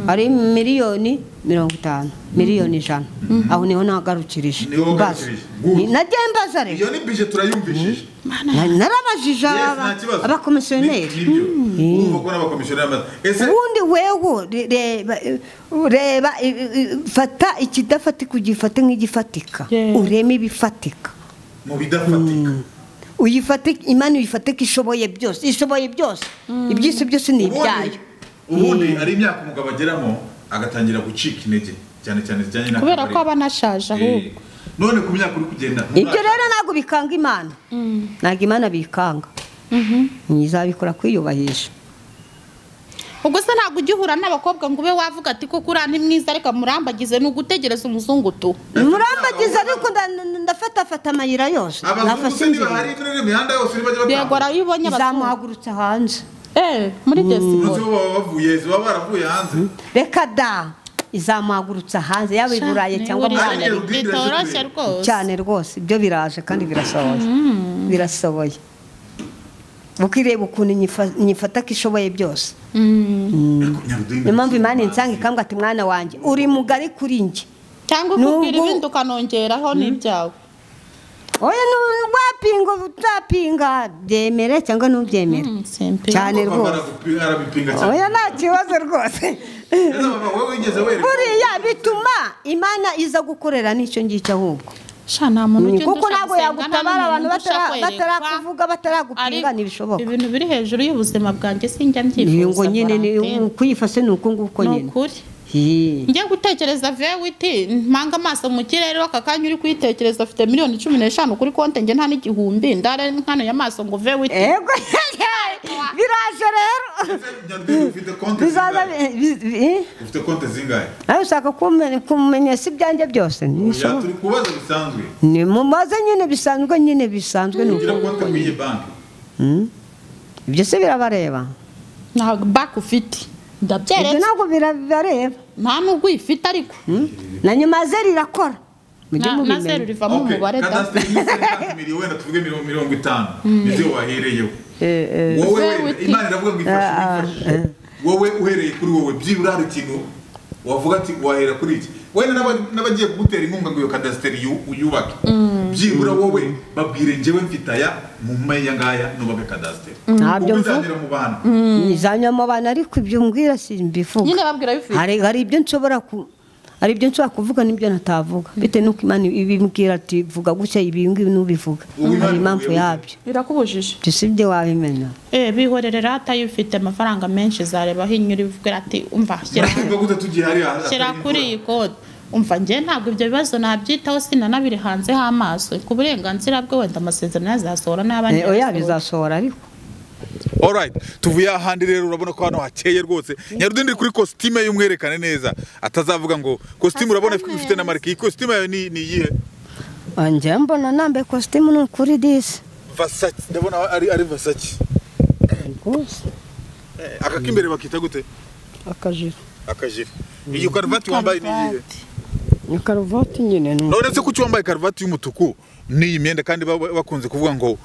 ari miliyoni mirongo itanu miliyoni ijana aho niho nagarukirije Niho mbaza wagarukirije. Good. Ni- nagiye mbaza rero iyo ni bije turayumvishije Na- narabajije Yes, aba- nta kibazo. Ni- abakomisiyoneri nibyo urumva ko n'abakomisiyoneri bamaze ese ubundi wewe re- reba reba i- i- i- fata ikidafatika ugifate nk'igifatika Yeah. ureme ibifatika mu bidafatika uyifate imana uyifate ko ishoboye byose ishoboye byose iby'isi byose ni ibyayo ubundi ubundi hari imyaka umugabo ageramo agatangira gucika intege cyane cyane zijyanye na kubera ko akabariro. aba anashaje ahubwo Eh, none ku myaka uri kugenda ibyo rero ntabwo bikanga imana ntabwo imana bikanga ntizabikora kwiyubahisha ubwo se ntabwo ujya uhura n'abakobwa ngo ube wavuga ati koko uriya ni mwiza ariko murambagize ni ugutegereza umuzungu tu murambagiza ariko nda- nda- ndafatafata amayira yose abazungu nafashe se niba inzira hari muri iriya mihanda yose bajya yego batambuka iyo ubonye abazungu izamuhagurutsa hanze eh muri desiboro uretse bo baba bavuye baba baravuye hanze reka da izamuhagurutsa hanze yaba i burayi cyangwa mu uriya rwanda ni- bitoroshye rwose cyane rwose ibyo biraje kandi birashoboye birashoboye ukireba ukuntu nyifa- nyifata ko ishoboye byose niyo mpamvu imana insanga ikambwa ati mwana wanjye uri mugari kuri njye cyangwa Nubwo- ukubwira ibindi ukanongeraho n'ibyawe oya n'urwapinga utapinga byemere cyangwa ntubyemere Mm, simple. cyane rwose arabipinga cyane oya nta kibazo rwose Ese mama, wowe wigeze wereka buriya bituma imana iza gukorera n'icyo ngicyo ahubwo sha nta muntu ujya kuko undusha ntabwo gusenga, yagutabara nta abantu n'umuntu undusha batara- kwerekwa. batarakuvuga batarakupinga Ariko ntibishoboka ibintu biri hejuru y'ubuzima bwanjye sinjya mbyifuza ngo nyine ni Valentine. kuyifashe ni uku nguku ni nyine ukuri Hi. njya gutekereza vewiti mpanga amaso mu kirere w'aka kanya uri kuyitekereza afite miliyoni cumi n'eshanu kuri konti njye nta n'igihumbi ndare nkanoye amaso ngo vewiti ego biraje rero nyarudini ufite konti bizaza zingahe bi- bi- eh? ufite konti zingahe nawe ushaka kumenya- kumenyesha ibyanjye byose Ya, ntibishoboka turi kubaza bisanzwe ni mumaze nyine bisanzwe nyine bisanzwe ni ugira uko konti mu iyi banki ibyo se birabareba nta baki ufite ibyo ndabyeretse ntabwo birabareba nta n'ubwo uyifite ariko Hmm? na nyuma zeru irakora mujye Na- na zeru mubimenya rivamo umubare da kadasiteri ni sekanti miliyoni wenda tuvuge mirongo mirongo itanu nizo wahereyeho wowe Zewe wenda uti. imana iravuga ngo ifashe uyifashe wowe uhereye kuri wowe byibura hari ikintu wavuga ati wahera kuri iki wenda n'aba- n'abagiye kugutera inkunga ngo iyo kadasiteri yu- uyubake byibura wowe babwire njyewe mfite aya mu mpaya ngaya nubake kadasiteri Ntabyo ubu mvuga. izagera mu bantu nizanya mu bantu ariko ibyo mbwira simbivuga nyine babwira bifite hari hari ibyo nshobora ku hari ibyo nshobora kuvuga n'ibyo natavuga bitewe n'uko imana ibibwira ati vuga gutya ibi ngibi nubivuga Ubu Imana hari impamvu ivuye yabyo birakubujije ibyo si byo wabimenya eh bihorere rata ufite amafaranga menshi zareba hinyu urivuga ati umva shyira hano." Muravuga gute tugiye hariya hatari shyira imvura? kuri iyi kode umva njye ntabwo ibyo bibazo nabyitaho sinanabirehanzeho amaso ku burenganzira bwe wenda amasezerano yazasohora n'abandi Eh, oya yazasohora. bizasohora ariko alright tuvuye ahandi rero urabona ko hano hakeye rwose nyarudindi kuri kositime y'umwerekane neza atazavuga ngo kositime urabona ifite na marike iyi kositime yawe ni ni iyihe Ah, njyewe mbona nambaye kositimu ni ukuri disi vasaki ndabona ari ari vasaki rwose Eh, aka k'imbere bakita gute akajiri akajire iyi karuvati wambaye ni iyihe ni karuvati nyine ni uku. none se kuki wambaye karuvati y'umutuku n'iyi myenda kandi baba bakunze kuvuga ngo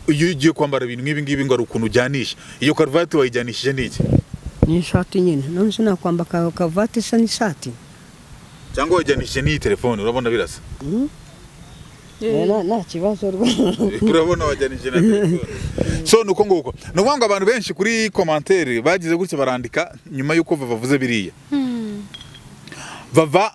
iyo ugiye kwambara ibintu nk'ibi ngibi ngo hari ukuntu ujyanisha iyo karuvati wayijyanishije n'iki ni ishati nyine none se nakwamba ka- karuvati isa n'ishati cyangwa wayijyanishije n'iyi telefone urabona birasa Eh, nta- nta kibazo rwose urabona wajyanije na telefone so ni uko nguko ni ukuvuga ngo abantu benshi kuri komantere bagize gutya barandika nyuma y'uko vava avuze biriya vava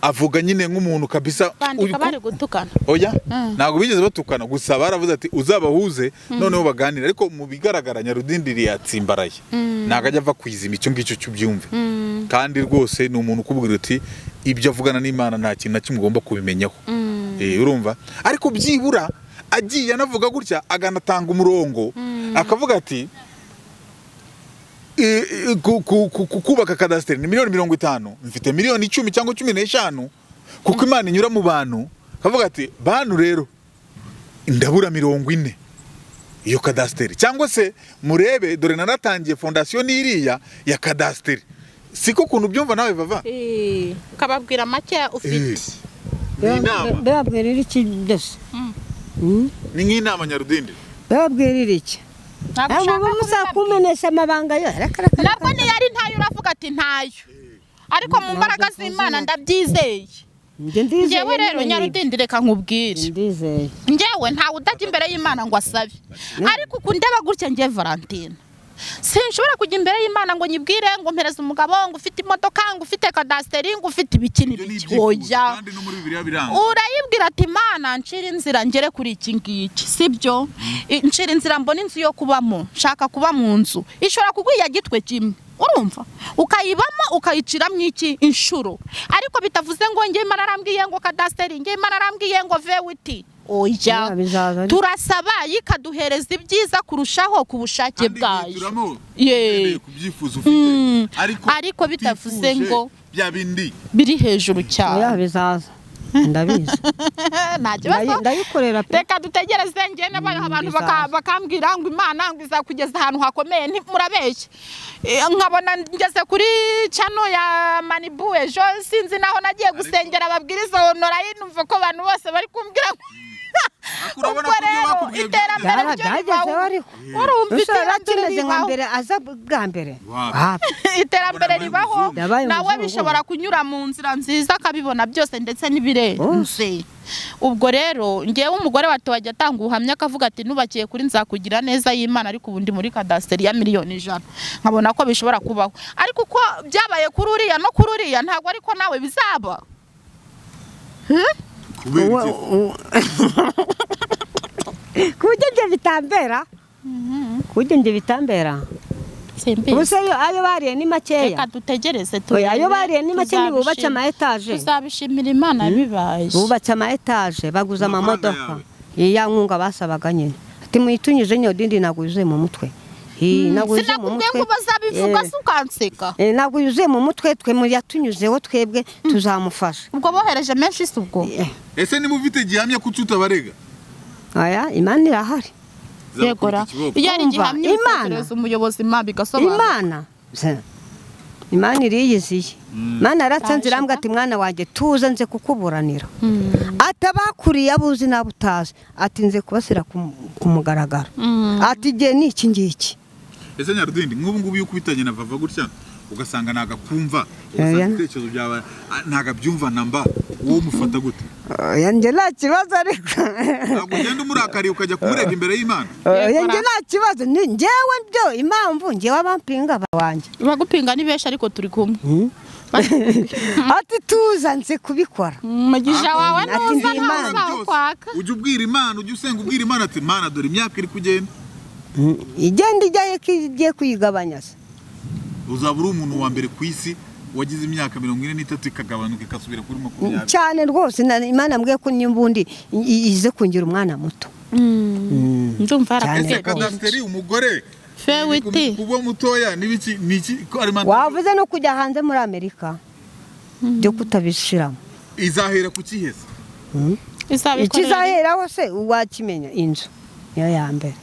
avuga nyine nk'umuntu kabisa bandika uyu- bari gutukana oya Mm. ntabwo bigeze batukana gusa baravuze ati uzabahuze noneho baganire ariko mu bigaragara nyarudindiri yatsimbaraye ntabwo ajya ava kwizima icyo ngicyo cy'ubyumve kandi rwose ni umuntu ukubwira uti ibyo avugana n'imana nta kintu na kimwe ugomba kubimenyaho Eh, urumva ariko byibura agiye anavuga gutya akanatanga umurongo akavuga ati i- i- ku- ku- ku- ku- kubaka kadasiteri ni miliyoni mirongo itanu mfite miliyoni icumi cyangwa cumi n'eshanu kuko imana inyura mu bantu akavuga ati bantu rero ndabura mirongo ine iyo kadasiteri cyangwa se murebe dore naratangiye fondasiyo n'iriya ya kadasiteri siko ukuntu ubyumva nawe bava ukababwira make ufite ni inama babwirira iki disi ni nk'inama nyarudindi babwirira iki ntabwo ntabwo ushaka bamuza kubibabwira. kumenesha amabanga yo arakaraka nabwo ntiyari ntayo uravuga ati ntayo ariko mu mbaraga z'imana ndabyizeye njye ndizeye njyewe rero nyine ni- nyarudindi reka nkubwire ndizeye njyewe ntawe utajya imbere y'imana ngo asabe ariko uku ndeba gutya ngiye valentine sinshobora kujya imbere y'imana ngo nyibwire ngo mpereze umugabo ngo ufite imodoka ngo ufite kadasiteri ngo ufite ibiki n'ibiki oya kandi no muri bibiriya biranga urayibwira ati mana nshira inzira ngere kuri iki ngiki sibyo I- nshira inzira mbona inzu yo kubamo nshaka kuba mu nzu ishobora kugwiya gitwe kimwe urumva ukayibamo ukayiciramo iki inshuro ariko bitavuze ngo njye imana arambwiye ngo kadasiteri njye imana arambwiye ngo vewiti oya Ya, bizaza ariko. turasaba yikaduhereza ibyiza kurushaho ku bushake kandi bwayo bihitiramo Ye. ugendeye ku byifuzo ufite Mm. ariko Ariko bitavuze utifuje ngo- bya bindi biri hejuru oya cyane bizaza ndabizi nta kibazo Ndayi- ndayikorera pe. reka dutegereze ngende ba- abantu baka- bizaza. bakambwira ngo imana ngo izakugeza ahantu hakomeye nti- murabeshya Eh, nkabona ngeze kuri cano ya manibu ejo sinzi naho nagiye gusengera ababwiriza honora numva ko abantu bose bari kumbwira ngo- urabona ubwo ko ibyo rero bakubwiye iterambere byaba ryo byagezeho ribaho ariko urumva rushobora iterambere kimeze nka ribaho mbere aza bwa mbere Wapi. wapi iterambere Yabaye ribaho umuzungu. Yabaye nawe umuzungu. bishobora kunyura mu nzira nziza akabibona byose ndetse n'ibirenze ubwo rero ngewe umugore wato wajya atanga ubuhamya akavuga ati nubakiye kuri nzakugira neza y'imana ariko ubundi muri kadasiteri ya miliyoni ijana nkabona ko bishobora kubaho ariko uko byabaye kuri uriya no kuri uriya ntabwo ariko nawe bizaba kubera Uwa- iki u- ku buryo ibyo bitambera ku buryo ibyo bitambera simbizi ubuse ayo- ayo bariye ni makeya reka dutegereze Oya, ayo bariye ni make tuzabishim- nibubatse ama etaje. tuzabishimira imana bibaye bubatse ama etaje baguze Amafaranga amamodoka yawe? iya nkunga basabaga nyine ati muyitunyije nyodindi ntabwo yuzuye mu mutwe Hi, ntabwo yuzuye mu sinakubwiye mutwe ngo bazabivuga Eh, si ukanseka eh, ntabwo yuzuye mu mutwe twe mu yatunyuzeho twebwe tuzamufasha ubwo bohereje menshi si ubwo Eh, ese niba ufite gihamya ko utabarega oya imana irahari yegora iyo ari Umva, gihamya Imana. ibitekerezo umuyobozi ma bigasobanura imana se, imana iriyiziye imana yaratsanze irambwa ati mwana wanjye tuze nze kukuburanira atabakuriye abuzi n'abo utazi ati nze kubasira ku- ku mugaragaro ati igihe ni iki ngiki ese nyarudindi nk'ubu ngubu iyo ukubitanye na vava gutya ugasanga ntago akumva Oya. ugasanga ibitekerezo byawe ah, ntago abyumva namba wowe umufata gute oya njye nta kibazo ariko ntabwo ugenda umurakariye ukajya kumurega imbere y'imana oya njye nta kibazo ni njyewe byo impamvu njyewe abampinga banjye bagupinga ni benshi ariko turi kumwe ati tuza nze kubikora umugisha wawe ati ndi nuza Imana. ntazawo kwaka ujya ubwira imana ujya usenga ubwira imana ati mana dore imyaka iri kugenda igenda ijyayo ko igiye kuyigabanya se uzaba uri umuntu wa mbere ku isi wagize imyaka mirongo ine n'itatu ikagabanuka ikasubira kuri makumyabiri cyane rwose na- imana mbwiye ko nimbundi i- i- ize kungira umwana muto ndumva Cyane. ese yarakuze kadasiteri umugore fe witi kuba mutoya n'ibiki n'iki ko ari manda wavuze no kujya hanze muri amerika byo kutabishiramo izahera ku kihese izabikorera ikizaheraho se uwakimenya inzu niyo ya mbere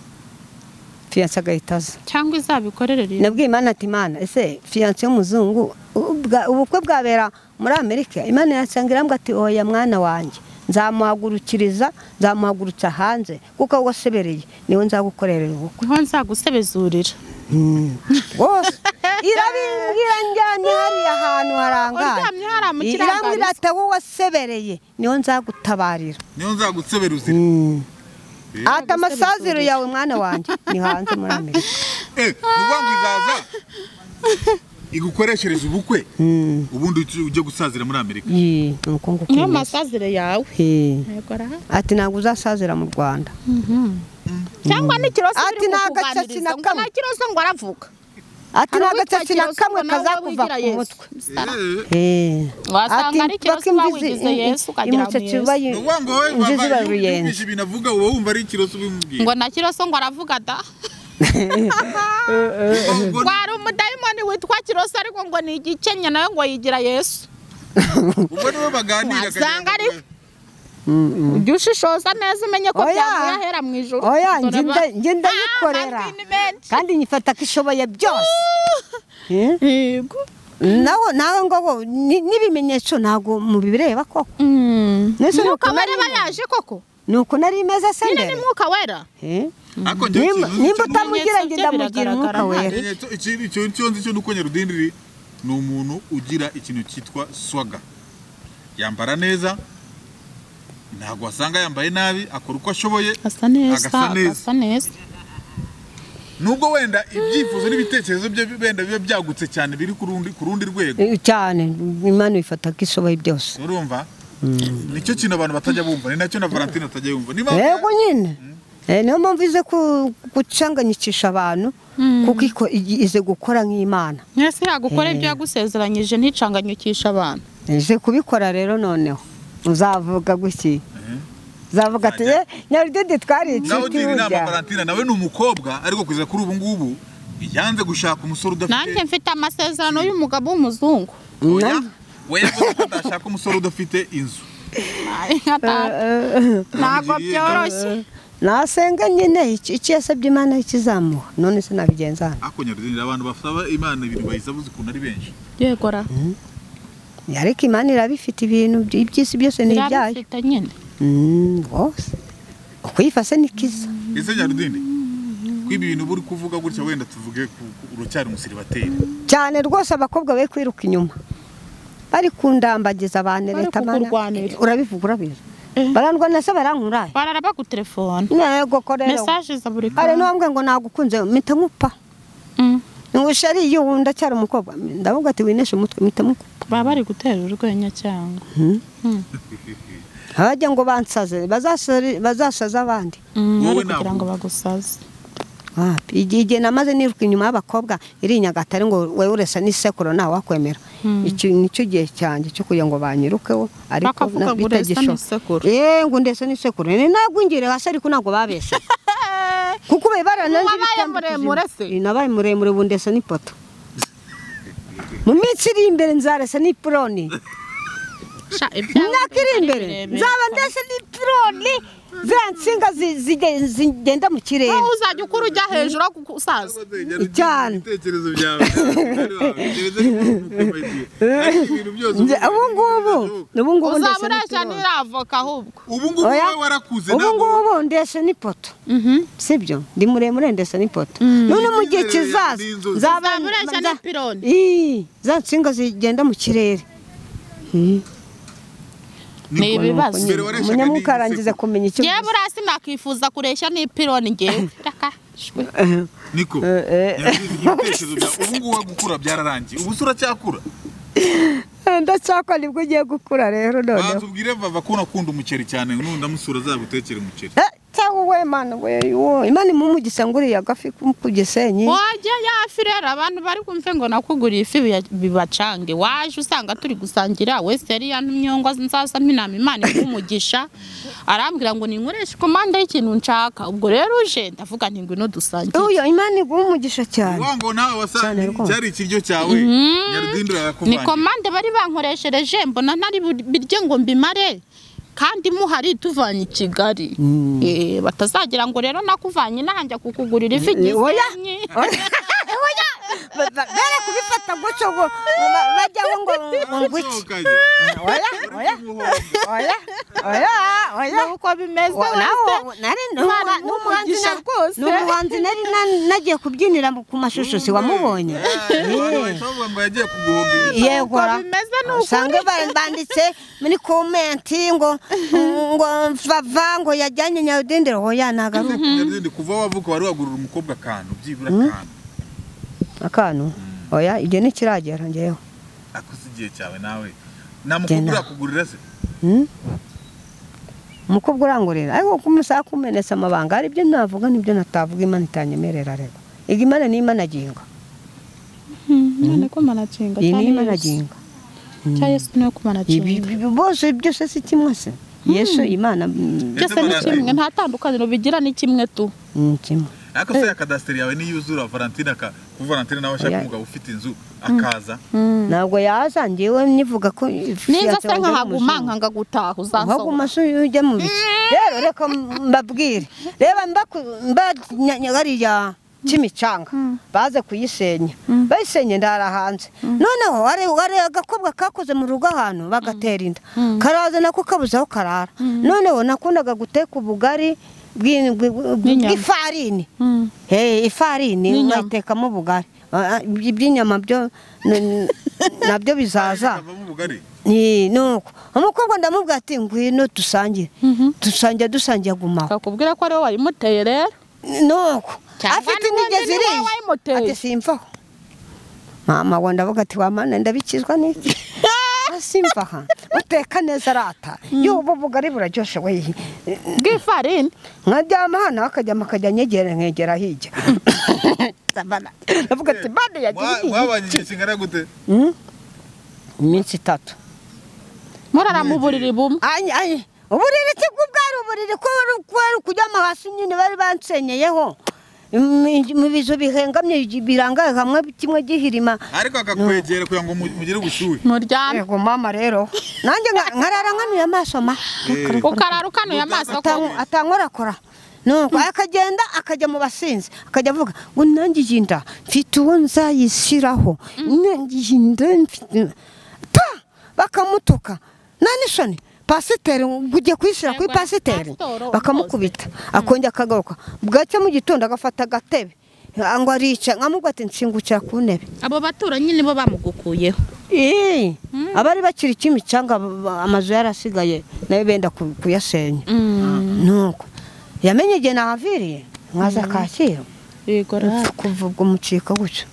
fiyanse agahita aza cyangwa izabikorere rero nabwiye imana ati imana ese fiyanse y'umuzungu ubwa- ubukwe bwabera muri amerika imana yasanga irambwa ati oya mwana wanjye nzamuhagurukiriza nzamuhagurutsa hanze kuko wasebereye niwe nzagukorera ubukwe niho nzagusebezurira rwose irabimbwira njyane hariya hantu harangaye Uryamye hariya mu kirangarizo. irambwira ati aho wasebereye niyo nzagutabarira niyo nzagutsebera uzira ati amasaziro yawe mwana wanjye ni hanze muri amerika Eh, ni ukuvuga ngo izaza igukoreshereze ubukwe ubundi uci- ujye gusazira muri amerika Yee, ni uko nguko niyo bimeze. masazire yawe Yee. yegora ati ntabwo uzasazira mu rwanda cyangwa n'ikiroso Ati biri nta gacaca kukuganiriza na ngo kamwe. nta kiroso ngo aravuga ati Hari nta uwitwa gacaca na Kiroso kamwe ngo nawe kazakuva wigira ku Yesu. mutwe Eh, Eh. Wasanga Ati, ari ikiroso baka imvi bawigize zi- Yesu ukagira mu imisatsi Yesu. bayi- ni ukuvuga ngo wowe inzi baba, ziba iyo ruyenzi wumvise ibintu avuga uba wumva ari ikiroso ubimubwira ngo nta kiroso ngo aravuga da Ubwo ngo- wari umudayimoni witwa kiroso ariko ngo ni igikenya nawe ngo yigira yesu ubwo niwe baganira wasanga akagira ari- ngo- ujye ushishoza neza umenye ko Oya. byavuye ahera mu ijoro oya Dore njye ba- nda- njye ndayikorera Ah, amabwini menshi. kandi nyifata ko ishoboye byose Eh? Yego. nawe nawe ngo ni- n'ibimenyetso ntabwo mubireba koko Mm. Nese ni umwuka uko nari- wareba yaje koko ni uko nari imeze se nyine ni mbere umwuka wera Eh? ariko njyewe nimba ikintu- nimba ikintu- utamugira njye Ibimenyetso bye ndamugira umwuka biragaragara wera ikimenyetso- ikintu icyo cyo nzi cyo ni uko nyarudindiri ni umuntu ugira ikintu cyitwa swaga yambara neza ntabwo wasanga yambaye nabi akora uko ashoboye asa neza Agasa neza. agasa neza nubwo wenda ibyifuzo n'ibitekerezo bye wenda biba byagutse cyane biri ku rundi ku rundi rwego Eh, cyane imana ibifata ko ishoboye byose urumva nicyo kintu abantu batajya bumva ni nacyo na valentine atajya yumva niba yego nyine Eh, niyo mpamvu ize ku- gucanganyikisha abantu kuko iko- i- ize gukora nk'imana mwese yagukora ibyo yagusezeranyije nticanganyukishe abantu ize kubikora rero noneho uzavuga gutya uzavuga ati Nzajya- "Eh, nyarudede twari nawe inshuti ugira inama burya valentine nawe ni umukobwa ariko kugeza kuri ubu ngubu yanze gushaka umusore nanjye udafite mfite amasezerano y'umugabo w'umuzungu oya we yavuze ko adashaka umusore udafite inzu inka atanga ntabwo byoroshye nasenga nyine iki iki yasabye imana ikizamuha none se nabigenza hano ako nyarudindira abantu basaba imana ibintu bayisabuze ukuntu ari benshi yegora ariko imana irabifite ibintu by- iby'isi byose ni ibyayo irabifite nyine Mm, rwose ukwifa se ni kiza ese nyarudindi kwiba ibintu uba uri kuvuga gutya wenda tuvuge ku- ku- uracyari umusiribateri cyane rwose abakobwa be kwiruka inyuma bari kundambagiza abantu Bari leta mana kukurwanira. urabivuga urabizi barandwa na se barankuraye barara bagutelefona ntego ko rero mesaje za buri hari n'uwambwe ngo nagukunze mpita nkupa Mm. ntushe ariyo ubu ndacyari umukobwa ndavuga ati wineshe umutwe mpita nkupa baba bari gutera urwenya cyangwa abajya ngo bansaze bazasari- bazasaze abandi Mm, Wowe bari kugira ntabwo. ngo bagusaze wapi igihe igihe namaze niruka inyuma y'abakobwa iri i nyagatare ngo wewe uresa n'isekuru nta wakwemera Iki nicyo gihe cyanjye cyo kugira ngo banyirukeho ariko Bakavuga na- ngo uresa bitagishoboka. n'isekuru. Eh, ngo ndesa n'isekuru ni nagwingire hasi ariko ntabwo babese kuko ubaye barananze Wabaye ibitambaro muremure se? Eh, nabaye muremure ubu ndesa n'ipoto mu minsi iri imbere nzaresa n'ipironi Sha, ibyawe imyaka iri ari imbere birebire. nzaba ndetse n'ipironi ziriya nsinga zi- zige- zigenda mu kirere wowe uzajya ukura ujya hejuru aho kuku- usaza Icyana. ibitekerezo byawe byari wawe, gereza y'umuntu ariko ibintu byose Nge- ubu ngubu ubu ngubu uzaba ndetse ureshya n'ipironi. n'iravoka ahubwo ubu ngubu Oya. wowe warakuze ubu ntabwo ngubu ndetse n'ipoto sibyo ndi muremure ndetse n'ipoto none mu gihe Icyizere kizaza n'inzozi. nzaba uzaba ureshya nza- n'ipironi Ii, za nsinga zigenda mu kirere Ii, ni ibibazo Mbere wareshaga umunyamwuka n'iyi arangiza sekuru. kumenya icyo yewe urasi nakwifuza kureshya n'ipironi ngewe raka shwe. niko eh. Nyarudindi, ibitekerezo byawe ubu ngubu gukura byararangiye ubu se uracyakura ndacyakora nibwo ugiye gukura rero noneho banza ubwire vava ko unakunda umuceri cyane nundi amusura azagutekera umuceri Eh, cyangwa we mana we wo imana imumugisha ngo uriya gafi ku- ku gisenyi wajya yafi rero abantu bari kumve ngo nakuguriye ifi biya- bibacange waje usanga turi gusangira wese yari yantumyongwa nzaza mpinama imana ikumugisha arambwira ngo ninkoreshe komanda y'ikintu nshaka ubwo rero uje ndavuga nti ngwino dusangire uyo imana iguha umugisha cyane wango nawe Cyane wasanze rwose. cyari ikiryo cyawe nyarudindi ni arakuvangira komande bari bankoreshereje mbona ntari bu- birye ngo mbimare kandi muhari tuvanye i kigali Eh, batazagira ngo rero nakuvanye inahanja kukugurira ifi Oya. gisenyi Ba- ba- bare kubifata gutyo ngo ngo ba- bajyaho ngo ngo ngwiki oya oya oya oya oya uko bimeze Wa- wese. naho- nari- ni Imana umuha- ni imuha umuhanzi umugisha na- rwose. ni umuhanzi nari na- nagiye kubyinira mu- ku mashusho si wamubonye bavuga ngo yagiye kuguhombera yegora bimeze ni usanga ba- banditse muri komenti ngo ngo vava ngo yajyanye nyarudindiro oya nagaruka nyarudindi kuva wavuka wari wagurira umukobwa akantu byibura akantu akantu oya igihe ntikiragera ngewe akoze igihe cyawe nawe namukobwa Gena. urakugurira se umukobwa urangurira ariko kumusaba kumenetse amabanga hari ibyo navuga n'ibyo natavuga imana itanyemerera rero iyi imana ni imana ginga none ko manacenga iyi ni imana ginga cya yesu niwe ko Ibi- manacenga ibi bose byose si kimwe se yesu imana mm, byose ni kimwe nta tandukaniro bigira ni kimwe tu ni kimwe ariko se ya kadasiteri yawe niyuzura valentine aka kuba valentine nawe ashaka Oya. umugabo ufite inzu akaza ntabwo yaza njyewe nivuga ko niza se nkahaguma nkanga gutaha uzasohoka nkagumase ujya mu biki rero reka mbabwire reba mbaku- mba- nya- hariya kimicanga baze kuyisenya bayisenye ndara hanze noneho hari hari agakobwa kakoze mu rugo ahantu bagatera inda karaza nako kabuze aho karara noneho nakundaga guteka ubugari bw'i- bw'i- N'inyama. bw'ifarini Hey, ifarini N'inyama. nkayitekamo ubugari Ah, ah, ibyo- iby'inyama byo n- nabyo bizaza akavamo ubugari ni nuko umukobwa ndamubwira ati ngwino dusangire dusangira dusangiye agumaho akakubwira ko ariwe wayimuteye rero nuko Cyangwa afite ni wowe inigezi nyine iriya wowe wayimuteye. ati simvaho mama we ndavuga ati wamana ndabikizwa n'iki simvaha uteka neza arata yewe ubu bugari buraryoshye we bw'ifarini nkaryama hano akaryama akajya anyegera nkegera hirya ndavuga ati bane yagiye Mwa- mwabanye igihe kingana gute Hmm? iminsi itatu murara mu buriri bumwe Ay, ay, uburiri ki bwo bwari uburiri ko wari wari kujyama hasi nyine bari bansenyeyeho mu- mu bizu bihengamye birangaye hamwe kimwe gihirima ariko akakwegera kugira ngo mu- mugire ubushyuhe muryame yego mama rero nanjye nka- nkarara nkanuye amaso ma ukarara ukanuye amaso ko Atank- atankorakora nuko akagenda akajya mu basinzi akajya avuga ngo nangiye inda mfite uwo nzayishyiraho nangiye inda mfite pa bakamutuka nanisoni pasiteri ngo ugiye kuyishyira kuri Yego, pasiteri pasitoro bakamukubita akongera akagaruka bwacya mu gitondo agafata agatebe ngo arica nkamubwo ati nshingukira ku ntebe abo baturanyi nibo bamugukuyeho Ii, abari bakiri kimicanga ba- ba- amazu yarasigaye nayo benda ku- kuyasenya nuko yamenye igihe nahaviriye nkaza kacyiru yego rero kuva ubwo mucika gutyo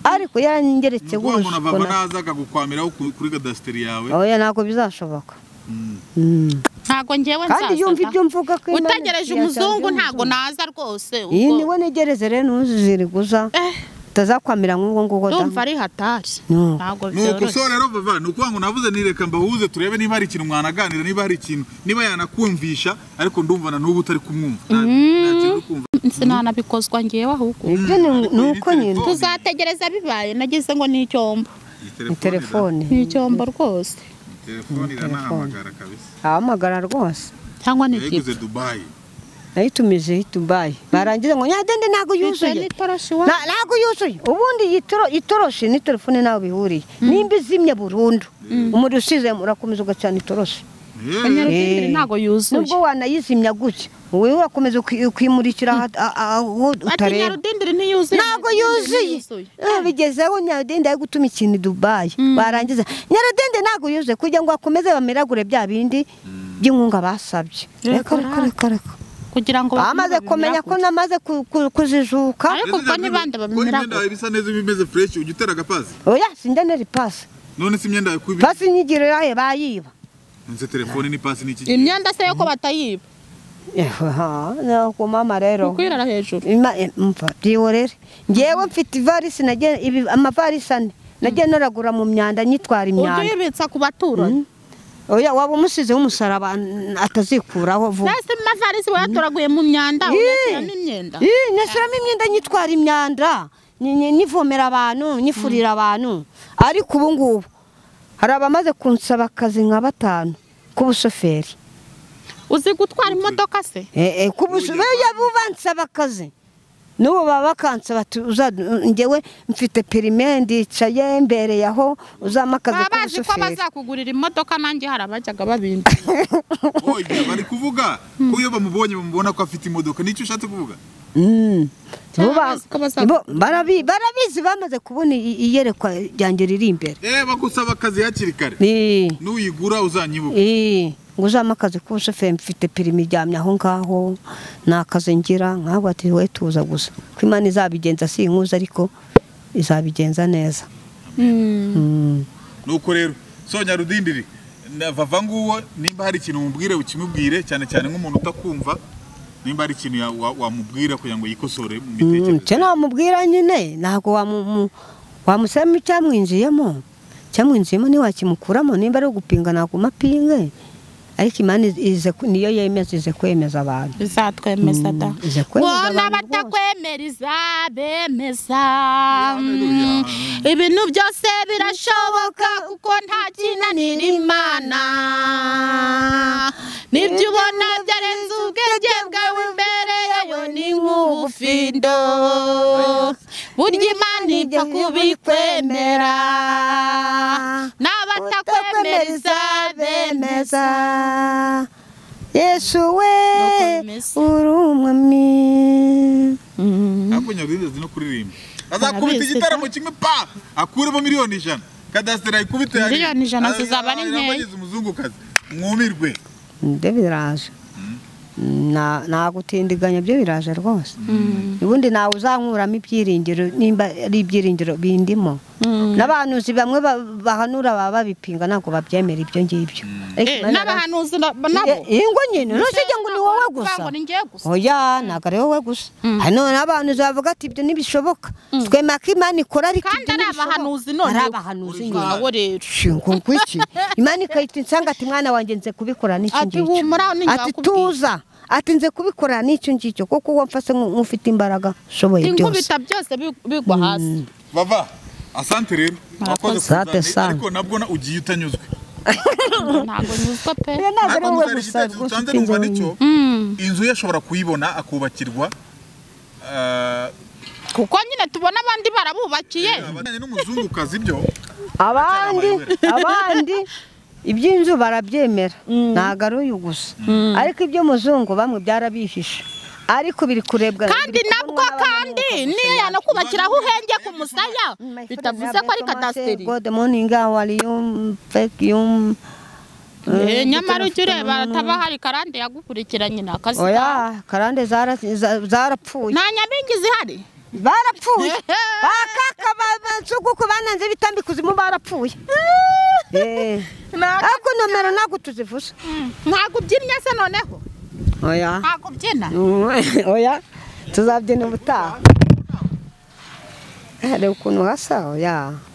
ariko yarangeretse gutyo ngo umuntu baba naza akagukwamiraho ku- kuri kadasiteri yawe oya ntabwo bizashoboka Mm. ntabwo ngewe kandi yumva ibyo nzaza mvuga ko Imana utegereje yatanze umuzungu ntabwo umuzungu. naza rwose iyi ubwo- niwe negereze rero ntuziriguza Eh, utazakwamira nk'ubwo ngugo da ndumva ari hatari No. ntabwo nuko so byoroshye rero vava ni ukuvuga ngo navuze ni reka mbahuze turebe niba hari ikintu mwanaganira niba hari ikintu niba yanakumvisha ariko ndumva na n'ubu utari kumwumva Nta- nta kintu uri kumva sinanabikozwa ngewe ahubwo ibyo ni- ni uko nyine Telefone. tuzategereza bibaye nagize ngo ni icyombo Iyi ni telefone ira- telefone ni icyombo rwose iyi telefone iranahamagara kabisa ahamagara rwose cyangwa ni yayiguze dubayi nayitumije i Dubai barangiza ngo nyadende ntabwo yuzuye igitoroshi Na- ntabwo yuzuye ubundi iyi toro- itoroshi ni telefone nawe bihuriye nimba izimye burundu umuriro usizemo urakomeza ugacana itoroshi Yewe, wanyu ntabwo yuzuye nubwo wanayizimya gutya wowe urakomeza uki- ukimurikira aha- a- a- aho ati utareba nyarudindiri ntiyuzuye ntabwo yuzuye Eh, bigezeho nyarudende ari gutuma ikintu i dubayi barangiza nyarudende ntabwo yuzuye kugira ngo bakomeze bamiragure bya bindi by'inkunga basabye reka reka reka reka kugira ngo bamaze kumenya ko namaze ku- ku- kujijuka ariko ubwo ni bande ko imyenda yawe babimiragura bisa neza iba imeze fureshi ujya utera agapazi oya sindaneri pasi none se imyenda yawe kubi pasi inyigiro yayo bayiba nse telefone ni pasi ni iki gihe imyenda se yo ko batayiba nuko mama rero ukwirara hejuru Ima- eh, umva byiworere ngewe mfite ivarisi nagiye- ibi- amavarisi ane nagiye noragura mu myanda nyitwara ujye imyanda uyibitsa ku baturanyi oya waba umusize w'umusaraba n- atazikuraho vuba mbese mu mavarisi wayatoraguye mu myanda Yee. uyashyiramo imyenda Ii, nashyiramo imyenda nyitwara imyanda ni- ni- nivomera abantu nyifurira abantu ariko ubu ngubu hari abamaze kunsaba akazi nka batanu k'ubushoferi uzi gutwara imodoka se Eh, eh, kubusu beya bubansaba akazi n'ubu baba bakansaba tu- uza- ngewe mfite perime ndicaye mbereye aho uzampa akazi baba bazi ko k'ubushoferi bazakugurira imodoka nanjye hari abajyaga babindi oya bari kuvuga ko iyo bamubonye bamubona ko afite imodoka nicyo ushatse kuvuga Mm. Bo ba- bazi ko bazakugurira. bo barabi- barabizi bamaze kubona i- iyerekwa ryanjye riri imbere eh bagusaba akazi hakiri kare Eh, n'uyigura uzanyibuka eh, ngo uzampa akazi k'ubushoferi mfite perime iryamye aho ngaho ni akazi ngira ntabwo ati wowe tuza gusa ko imana izabigenza si inkuza ariko izabigenza neza Mm. nuko rero so nyarudindiri na- vava nguwo nimba hari ikintu umubwire ukimubwire cyane cyane nk'umuntu utakumva nimba hari ikintu ya- wa- wamubwira kugira ngo yikosore mu cyo mitekerereze namubwira nyine ntabwo wamu- mu- wamusaba icyamwinjiyemo icyamwinjiyemo ntiwakimukuramo nimba ari ugupinga ntabwo umapinge ariko imana iz- ize ku- niyo yemeza ize kwemeza abantu bizatwemeza da Mm, iza kwemeza bona abantu batakwemera izabemeza Haleluya. Mm, ibintu byose birashoboka kuko nta kinanira imana nibyo ubona byarenze ubwenge bwawe imbere yayo ni nk'ubufindo burya imana ipfa kubikwemera n'abatakwemera izabemeza yesu we Nukomeza. uri umwami ariko nyarudindiri azi no kuririmba azakubita Barabizi, igitaramo kimwe pa akuremo miliyoni ijana kadasiteri ayikubite hariya. Miliyoni ijana Azaba- zizaba ari nkeya. abagize umuzungukazi mwumirwe ibyo biraje Na- nagutindiganya byo biraje rwose ubundi nawe uzankuramo ibyiringiro nimba ari ibyiringiro bindimo n'abahanuzi bamwe ba- bahanura baba babipinga ntabwo babyemera ibyo ngibyo Ariko Eh, Imana n'abahanuzi na- nabo Eh, eh, ngo nyine ntusige ngo ni wowe gusa ngo ni njye gusa. oya ntabwo ari wowe gusa hano n'abantu bavuga ati ibyo ntibishoboka twemera ko imana ikora ariko kandi ibyo ari ntibishoboka." abahanuzi none ari abahanuzi nyine wawe rero shingo ngwiki imana ikahita insanga ati mwana wanjye nze kubikora n'iki Ati, ngiki "Humura, ni njye ati wakubwiye." tuza ati nze kubikora n'icyo ngicyo kuko uwo mfashe nk- nk'ufite imbaraga ushoboye byose inkubita byose bi- bigwa hasi bava asante rero Murakoze. Asante Murakoze sana. ariko nabwo na- ugiye utanyuzwe ntabwo nyuzwa pe Rero ntabwo ari ariko wowe muzana gusa igitekerezo rwose cyanze ufite inzu numva wenyine. nicyo inzu ye ashobora kuyibona akubakirwa eh, kuko nyine tubona abandi barabubakiye abajyanye n'umuzungukazi byo abandi Abayobora. abandi iby'inzu barabyemera ntabwo ari uyu gusa ariko iby'umuzungu bamwe byarabihishe ariko biri kurebwa kandi biri nabwo kubonwa n'abantu kandi bakabasha niyo kumenya. yanakubakiraho uhenge ku musaya My friend, bitavuze ko I ari bless you, kadasiteri God morning, how are you? Thank you. Eh, nyamara ujya ureba Mm. hataba hari karande yagukurikiranye ni akazi kawe. oya karande zara- za- zarapfuye nta nyabingi zihari barapfuye bakaka bansuguku bananze bitambika kuzimu barapfuye Eh, ariko nomero ntabwo tuzivuze ntabwo ubyinnye se noneho oya ntabwo ubyina oya tuzabyina ubutaha hari ukuntu hasa oya